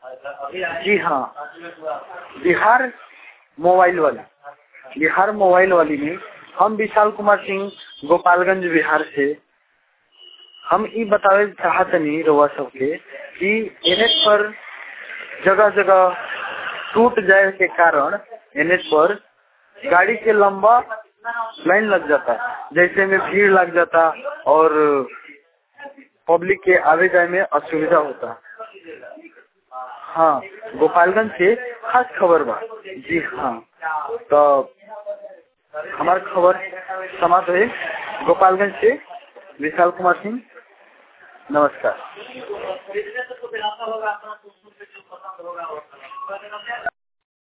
जी हाँ बिहार मोबाइल वाली बिहार मोबाइल वाली में हम विशाल कुमार सिंह गोपालगंज बिहार से हम ई बतावे चाहतनी रउआ सबके कि एनएच पर जगह जगह टूट जाए के कारण एनएच पर गाड़ी के लंबा लाइन लग जाता जैसे में भीड़ लग जाता और पब्लिक के आवे जाए में असुविधा होता हाँ गोपालगंज से खास खबर बा जी हाँ तो हमार खबर समाप्त है गोपालगंज से विशाल कुमार सिंह नमस्कार